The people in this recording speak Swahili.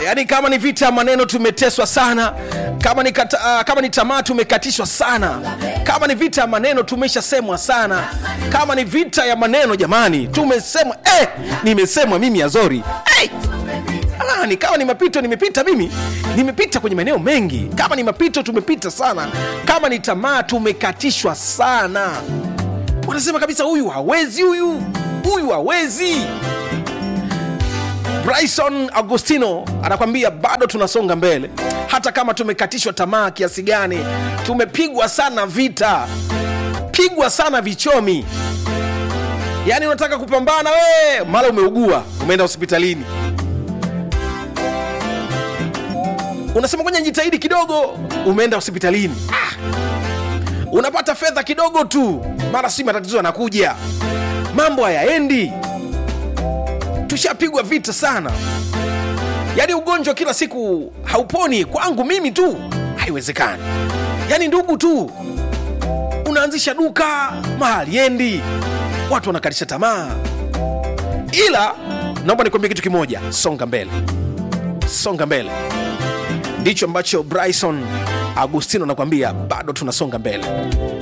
yaani kama ni vita ya maneno tumeteswa sana kama ni, kata, uh, kama ni tamaa tumekatishwa sana kama ni vita ya maneno tumeshasemwa sana kama ni vita ya maneno jamani tumesemwa eh, nimesemwa mimi azori hey! Ah, ni kama ni mapito nimepita mimi nimepita kwenye maeneo mengi kama ni mapito tumepita sana kama ni tamaa tumekatishwa sana wanasema kabisa huyu hawezi huyu huyu hawezi bryson agostino anakwambia bado tunasonga mbele hata kama tumekatishwa tamaa kiasi gani tumepigwa sana vita pigwa sana vichomi yaani unataka kupambana we mara umeugua umeenda hospitalini unasema kwenye jitahidi kidogo umeenda hospitalini ah. unapata fedha kidogo tu mara si matatizo yanakuja mambo hayaendi tushapigwa vita sana yaani ugonjwa kila siku hauponi kwangu mimi tu haiwezekani yaani ndugu tu unaanzisha duka mahali endi watu wanakatisha tamaa ila naomba nikwambia kitu kimoja songa mbele songa mbele ndicho ambacho bryson agustino anakuambia bado tunasonga mbele